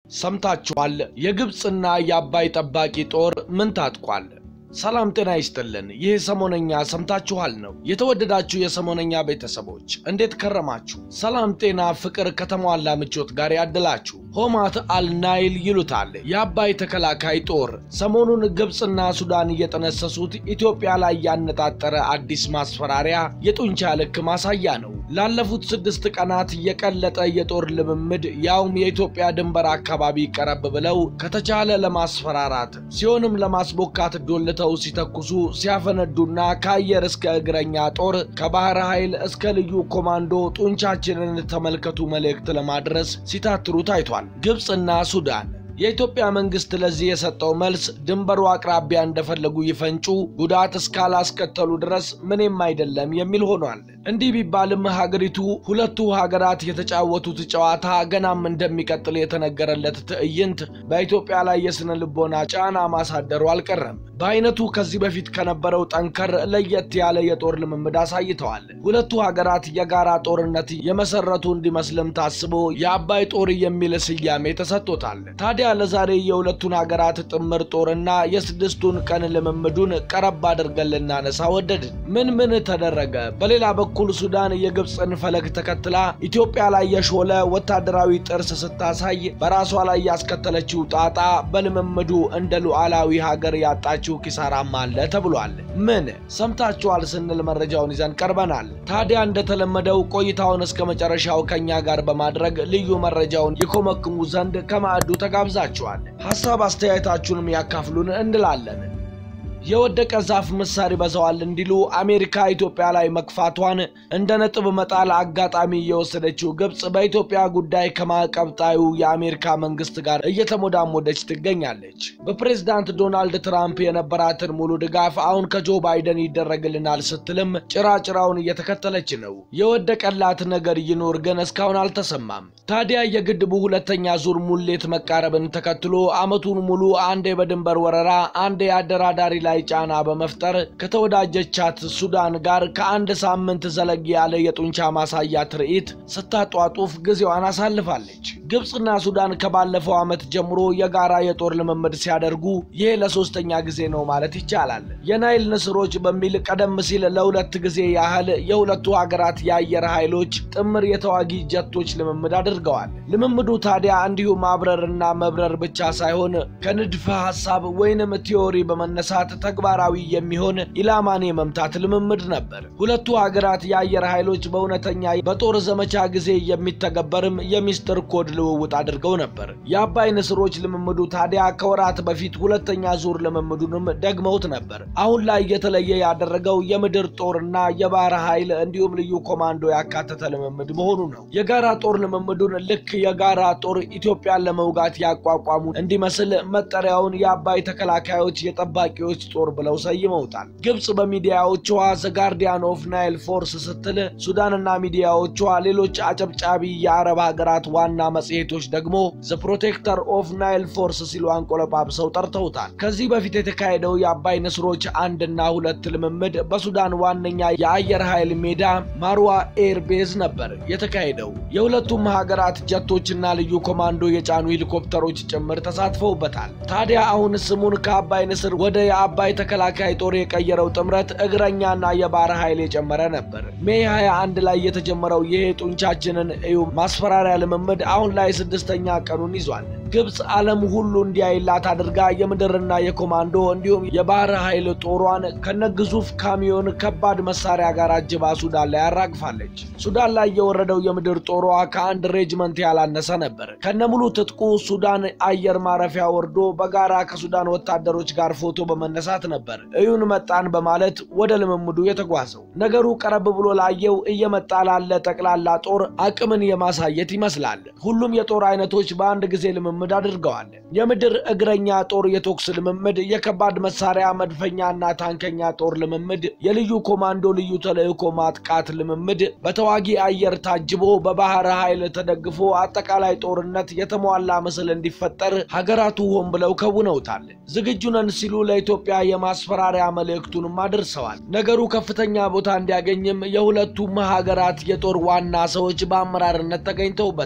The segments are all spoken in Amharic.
ሰምታችኋል። የግብፅና የአባይ ጠባቂ ጦር ምን ታጥቋል? ሰላም ጤና ይስጥልን። ይህ ሰሞነኛ ሰምታችኋል ነው። የተወደዳችሁ የሰሞነኛ ቤተሰቦች እንዴት ከረማችሁ? ሰላም፣ ጤና፣ ፍቅር ከተሟላ ምቾት ጋር ያድላችሁ። ሆማት አልናይል ይሉታል የአባይ ተከላካይ ጦር ሰሞኑን ግብፅና ሱዳን እየጠነሰሱት ኢትዮጵያ ላይ ያነጣጠረ አዲስ ማስፈራሪያ የጡንቻ ልክ ማሳያ ነው። ላለፉት ስድስት ቀናት የቀለጠ የጦር ልምምድ ያውም የኢትዮጵያ ድንበር አካባቢ ቀረብ ብለው ከተቻለ ለማስፈራራት ሲሆንም ለማስቦካት ዶልተው ሲተኩሱ ሲያፈነዱና ከአየር እስከ እግረኛ ጦር ከባህር ኃይል እስከ ልዩ ኮማንዶ ጡንቻችንን ተመልከቱ መልእክት ለማድረስ ሲታትሩ ታይቷል። ግብፅና ሱዳን የኢትዮጵያ መንግስት ለዚህ የሰጠው መልስ ድንበሩ አቅራቢያ እንደፈለጉ ይፈንጩ፣ ጉዳት እስካላስከተሉ ድረስ ምንም አይደለም የሚል ሆኗል። እንዲህ ቢባልም ሀገሪቱ ሁለቱ ሀገራት የተጫወቱት ጨዋታ ገናም እንደሚቀጥል የተነገረለት ትዕይንት በኢትዮጵያ ላይ የስነ ልቦና ጫና ማሳደሩ አልቀረም። በአይነቱ ከዚህ በፊት ከነበረው ጠንከር ለየት ያለ የጦር ልምምድ አሳይተዋል። ሁለቱ ሀገራት የጋራ ጦርነት የመሰረቱ እንዲመስልም ታስቦ የአባይ ጦር የሚል ስያሜ ተሰጥቶታል። ታዲያ ለዛሬ የሁለቱን ሀገራት ጥምር ጦርና የስድስቱን ቀን ልምምዱን ቀረብ አድርገን ልናነሳ ወደድን። ምን ምን ተደረገ? በሌላ በኩል ሱዳን የግብፅን ፈለግ ተከትላ ኢትዮጵያ ላይ የሾለ ወታደራዊ ጥርስ ስታሳይ በራሷ ላይ ያስከተለችው ጣጣ በልምምዱ እንደ ሉዓላዊ ሀገር ያጣችው ኪሳራም አለ ተብሏል። ምን ሰምታችኋል ስንል መረጃውን ይዘን ቀርበናል። ታዲያ እንደተለመደው ቆይታውን እስከ መጨረሻው ከኛ ጋር በማድረግ ልዩ መረጃውን ይኮመክሙ ዘንድ ከማዕዱ ተጋብዛችኋል። ሀሳብ አስተያየታችሁንም ያካፍሉን እንላለን። የወደቀ ዛፍ ምሳር ይበዛዋል እንዲሉ አሜሪካ ኢትዮጵያ ላይ መግፋቷን እንደ ነጥብ መጣል አጋጣሚ የወሰደችው ግብፅ በኢትዮጵያ ጉዳይ ከማዕቀብ ጣዩ የአሜሪካ መንግስት ጋር እየተሞዳሞደች ትገኛለች። በፕሬዝዳንት ዶናልድ ትራምፕ የነበራትን ሙሉ ድጋፍ አሁን ከጆ ባይደን ይደረግልናል ስትልም ጭራጭራውን እየተከተለች ነው። የወደቀላት ነገር ይኖር ግን እስካሁን አልተሰማም። ታዲያ የግድቡ ሁለተኛ ዙር ሙሌት መቃረብን ተከትሎ ዓመቱን ሙሉ አንዴ በድንበር ወረራ አንዴ አደራዳሪ ላይ ጫና በመፍጠር ከተወዳጀቻት ሱዳን ጋር ከአንድ ሳምንት ዘለግ ያለ የጡንቻ ማሳያ ትርኢት ስታጧጡፍ ጊዜዋን አሳልፋለች። ግብፅና ሱዳን ከባለፈው ዓመት ጀምሮ የጋራ የጦር ልምምድ ሲያደርጉ ይህ ለሶስተኛ ጊዜ ነው ማለት ይቻላል። የናይል ንስሮች በሚል ቀደም ሲል ለሁለት ጊዜ ያህል የሁለቱ ሀገራት የአየር ኃይሎች ጥምር የተዋጊ ጀቶች ልምምድ አድርገዋል። ልምምዱ ታዲያ እንዲሁ ማብረርና መብረር ብቻ ሳይሆን ከንድፈ ሐሳብ ወይንም ቲዮሪ በመነሳት ተግባራዊ የሚሆን ኢላማን የመምታት ልምምድ ነበር። ሁለቱ ሀገራት የአየር ኃይሎች በእውነተኛ በጦር ዘመቻ ጊዜ የሚተገበርም የሚስጥር ኮድ ልውውጥ አድርገው ነበር። የአባይ ንስሮች ልምምዱ ታዲያ ከወራት በፊት ሁለተኛ ዙር ልምምዱንም ደግመውት ነበር። አሁን ላይ የተለየ ያደረገው የምድር ጦርና የባህር ኃይል እንዲሁም ልዩ ኮማንዶ ያካተተ ልምምድ መሆኑ ነው። የጋራ ጦር ልምምዱን ልክ የጋራ ጦር ኢትዮጵያን ለመውጋት ያቋቋሙ እንዲመስል መጠሪያውን የአባይ ተከላካዮች የጠባቂዎች ጦር ብለው ሰይመውታል። ግብፅ በሚዲያዎቿ ዘ ጋርዲያን ኦፍ ናይል ፎርስ ስትል፣ ሱዳንና ሚዲያዎቿ ሌሎች አጨብጫቢ የአረብ ሀገራት ዋና መጽሔቶች ደግሞ ዘ ፕሮቴክተር ኦፍ ናይል ፎርስ ሲሉ አንቆለጳጵሰው ጠርተውታል። ከዚህ በፊት የተካሄደው የአባይ ንስሮች አንድና ሁለት ልምምድ በሱዳን ዋነኛ የአየር ኃይል ሜዳ ማርዋ ኤር ቤዝ ነበር የተካሄደው። የሁለቱም ሀገራት ጀቶችና ልዩ ኮማንዶ የጫኑ ሄሊኮፕተሮች ጭምር ተሳትፈውበታል። ታዲያ አሁን ስሙን ከአባይ ንስር ወደ የአባይ ተከላካይ ጦር የቀየረው ጥምረት እግረኛና የባህር ኃይል የጨመረ ነበር። ሜይ 21 ላይ የተጀመረው ይሄ ጡንቻችንን እዩ ማስፈራሪያ ልምምድ አሁን ላይ ስድስተኛ ቀኑን ይዟል። ግብፅ ዓለም ሁሉ እንዲያይላት አድርጋ የምድርና የኮማንዶ እንዲሁም የባህር ኃይል ጦሯን ከነግዙፍ ካሚዮን ከባድ መሳሪያ ጋር አጅባ ሱዳን ላይ አራግፋለች። ሱዳን ላይ የወረደው የምድር ጦሯ ከአንድ ሬጅመንት ያላነሰ ነበር። ከነሙሉ ትጥቁ ሱዳን አየር ማረፊያ ወርዶ በጋራ ከሱዳን ወታደሮች ጋር ፎቶ በመነሳት ነበር እዩን መጣን በማለት ወደ ልምምዱ የተጓዘው። ነገሩ ቀረብ ብሎ ላየው እየመጣ ላለ ጠቅላላ ጦር አቅምን የማሳየት ይመስላል። ሁሉም የጦር አይነቶች በአንድ ጊዜ ልምምድ አድርገዋል። የምድር እግረኛ ጦር የተኩስ ልምምድ፣ የከባድ መሳሪያ መድፈኛና ታንከኛ ጦር ልምምድ፣ የልዩ ኮማንዶ ልዩ ተልዕኮ ማጥቃት ልምምድ በተዋጊ አየር ታጅቦ በባህር ኃይል ተደግፎ አጠቃላይ ጦርነት የተሟላ ምስል እንዲፈጠር ሀገራቱ ሆን ብለው ከውነውታል። ዝግጁ ነን ሲሉ ለኢትዮጵያ የማስፈራሪያ መልእክቱንም አድርሰዋል። ነገሩ ከፍተኛ ቦታ እንዲያገኝም የሁለቱም ሀገራት የጦር ዋና ሰዎች በአመራርነት ተገኝተውበታል።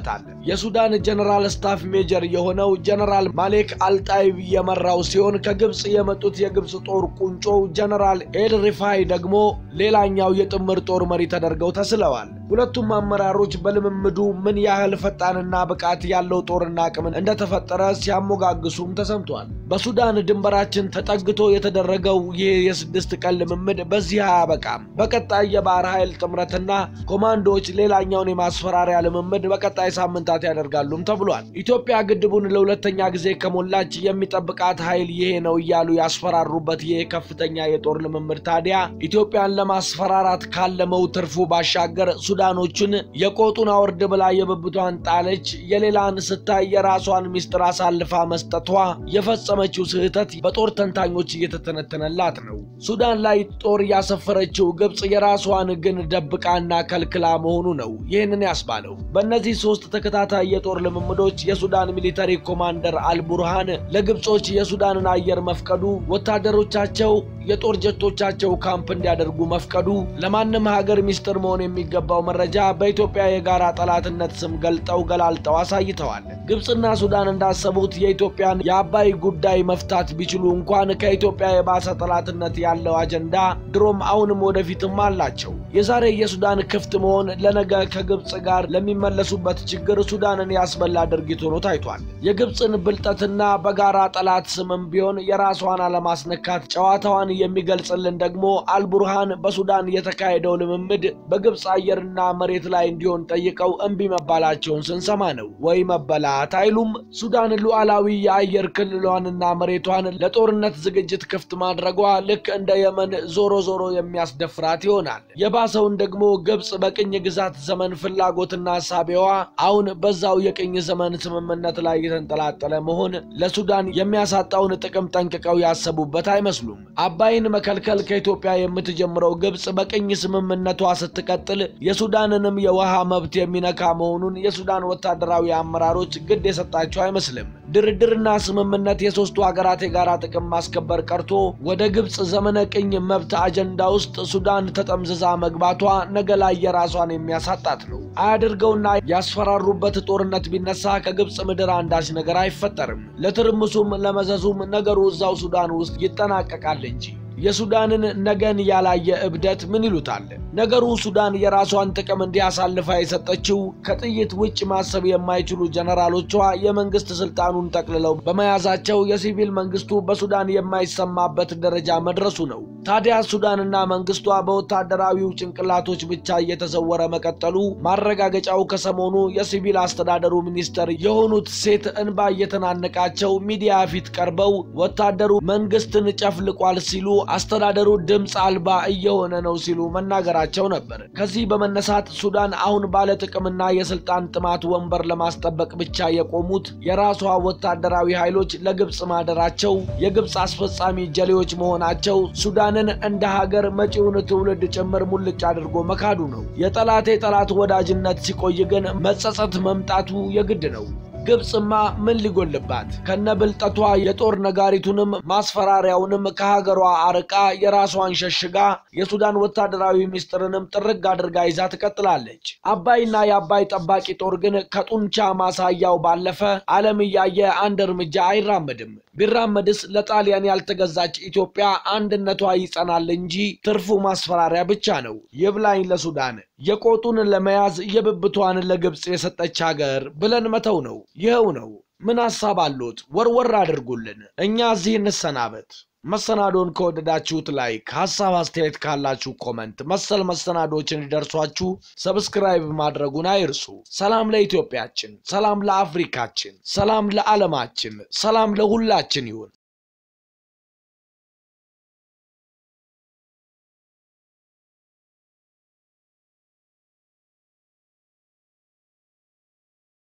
የሱዳን ጀነራል ስታፍ ሜጀር የሆነው ጀነራል ማሌክ አልጣይብ የመራው ሲሆን ከግብፅ የመጡት የግብፅ ጦር ቁንጮ ጀነራል ኤል ሪፋይ ደግሞ ሌላኛው የጥምር ጦር መሪ ተደርገው ተስለዋል። ሁለቱም አመራሮች በልምምዱ ምን ያህል ፈጣንና ብቃት ያለው ጦርና አቅምን እንደተፈጠረ ሲያሞጋግሱም ተሰምቷል። በሱዳን ድንበራችን ተጠግቶ የተደረገው ይህ የስድስት ቀን ልምምድ በዚህ አያበቃም። በቀጣይ የባህር ኃይል ጥምረትና ኮማንዶዎች ሌላኛውን የማስፈራሪያ ልምምድ በቀጣይ ሳምንታት ያደርጋሉም ተብሏል። ኢትዮጵያ ግድቡን ለሁለተኛ ጊዜ ከሞላች የሚጠብቃት ኃይል ይሄ ነው እያሉ ያስፈራሩበት ይህ ከፍተኛ የጦር ልምምድ ታዲያ ኢትዮጵያን ለማስፈራራት ካለመው ትርፉ ባሻገር ሱዳኖቹን የቆጡን አውርድ ብላ የብብቷን ጣለች፣ የሌላን ስታይ የራሷን ሚስጥር አሳልፋ መስጠቷ የፈጸመችው ስህተት በጦር ተንታኞች እየተተነተነላት ነው። ሱዳን ላይ ጦር ያሰፈረችው ግብፅ የራሷን ግን ደብቃና ከልክላ መሆኑ ነው ይህንን ያስባለው። በእነዚህ ሶስት ተከታታይ የጦር ልምምዶች የሱዳን ሚሊተሪ ኮማንደር አልቡርሃን ለግብጾች የሱዳንን አየር መፍቀዱ፣ ወታደሮቻቸው የጦር ጀቶቻቸው ካምፕ እንዲያደርጉ መፍቀዱ ለማንም ሀገር ሚስጥር መሆን የሚገባው መረጃ በኢትዮጵያ የጋራ ጠላትነት ስም ገልጠው ገላልጠው አሳይተዋል። ግብፅና ሱዳን እንዳሰቡት የኢትዮጵያን የአባይ ጉዳይ መፍታት ቢችሉ እንኳን ከኢትዮጵያ የባሰ ጠላትነት ያለው አጀንዳ ድሮም አሁንም ወደፊትም አላቸው። የዛሬ የሱዳን ክፍት መሆን ለነገ ከግብፅ ጋር ለሚመለሱበት ችግር ሱዳንን ያስበላ ድርጊት ሆኖ ታይቷል። የግብፅን ብልጠትና በጋራ ጠላት ስምም ቢሆን የራሷን አለማስነካት ጨዋታዋን የሚገልጽልን ደግሞ አልቡርሃን በሱዳን የተካሄደው ልምምድ በግብፅ አየርና መሬት ላይ እንዲሆን ጠይቀው እምቢ መባላቸውን ስንሰማ ነው። ወይ መበላት አይሉም። ሱዳን ሉዓላዊ የአየር ክልሏንና መሬቷን ለጦርነት ዝግጅት ክፍት ማድረጓ ልክ እንደ የመን ዞሮ ዞሮ የሚያስደፍራት ይሆናል። የባሰውን ደግሞ ግብፅ በቅኝ ግዛት ዘመን ፍላጎትና ሳቢዋ አሁን በዛው የቅኝ ዘመን ስምምነት ላይ የተንጠላጠለ መሆን ለሱዳን የሚያሳጣውን ጥቅም ጠንቅቀው ያሰቡበት አይመስሉም። አባይን መከልከል ከኢትዮጵያ የምትጀምረው ግብፅ በቅኝ ስምምነቷ ስትቀጥል የሱዳንንም የውሃ መብት የሚነካ መሆኑን የሱዳን ወታደራዊ አመራሮች ግድ የሰጣቸው አይመስልም። ድርድርና ስምምነት የሶስቱ ሀገራት የጋራ ጥቅም ማስከበር ቀርቶ ወደ ግብፅ ዘመነ ቅኝ መብት አጀንዳ ውስጥ ሱዳን ተጠምዝዛ መግባቷ ነገ ላይ የራሷን የሚያሳጣት ነው። አያድርገውና ያስፈራሩበት ጦርነት ቢነሳ ከግብፅ ምድር አንዳች ነገር አይፈጠርም። ለትርምሱም ለመዘዙም ነገሩ እዛው ሱዳን ውስጥ ይጠናቀቃል እንጂ የሱዳንን ነገን ያላየ እብደት ምን ይሉታል? ነገሩ ሱዳን የራሷን ጥቅም እንዲያሳልፋ የሰጠችው ከጥይት ውጭ ማሰብ የማይችሉ ጀነራሎቿ የመንግስት ስልጣኑን ጠቅልለው በመያዛቸው የሲቪል መንግስቱ በሱዳን የማይሰማበት ደረጃ መድረሱ ነው። ታዲያ ሱዳንና መንግስቷ በወታደራዊው ጭንቅላቶች ብቻ እየተዘወረ መቀጠሉ ማረጋገጫው ከሰሞኑ የሲቪል አስተዳደሩ ሚኒስተር የሆኑት ሴት እንባ እየተናነቃቸው ሚዲያ ፊት ቀርበው ወታደሩ መንግስትን ጨፍልቋል ሲሉ አስተዳደሩ ድምፅ አልባ እየሆነ ነው ሲሉ መናገራቸው ነበር። ከዚህ በመነሳት ሱዳን አሁን ባለጥቅምና የስልጣን ጥማት ወንበር ለማስጠበቅ ብቻ የቆሙት የራሷ ወታደራዊ ኃይሎች ለግብፅ ማደራቸው፣ የግብፅ አስፈጻሚ ጀሌዎች መሆናቸው ሱዳንን እንደ ሀገር መጪውን ትውልድ ጭምር ሙልጭ አድርጎ መካዱ ነው። የጠላቴ ጠላት ወዳጅነት ሲቆይ ግን መጸጸት መምጣቱ የግድ ነው። ግብፅማ ምን ሊጎልባት ከነብልጠቷ የጦር ነጋሪቱንም ማስፈራሪያውንም ከሀገሯ አርቃ የራሷን ሸሽጋ የሱዳን ወታደራዊ ሚስጥርንም ጥርግ አድርጋ ይዛ ትቀጥላለች። አባይና የአባይ ጠባቂ ጦር ግን ከጡንቻ ማሳያው ባለፈ ዓለም እያየ አንድ እርምጃ አይራመድም። ቢራመድስ ለጣሊያን ያልተገዛች ኢትዮጵያ አንድነቷ ይጸናል እንጂ ትርፉ ማስፈራሪያ ብቻ ነው። ይብላኝ ለሱዳን የቆጡን ለመያዝ የብብቷን ለግብፅ የሰጠች ሀገር ብለን መተው ነው። ይኸው ነው። ምን ሐሳብ አሎት? ወርወር አድርጉልን። እኛ እዚህ እንሰናበት። መሰናዶን ከወደዳችሁት ላይክ፣ ሐሳብ አስተያየት ካላችሁ ኮመንት፣ መሰል መሰናዶች እንዲደርሷችሁ ሰብስክራይብ ማድረጉን አይርሱ። ሰላም ለኢትዮጵያችን፣ ሰላም ለአፍሪካችን፣ ሰላም ለዓለማችን፣ ሰላም ለሁላችን ይሁን።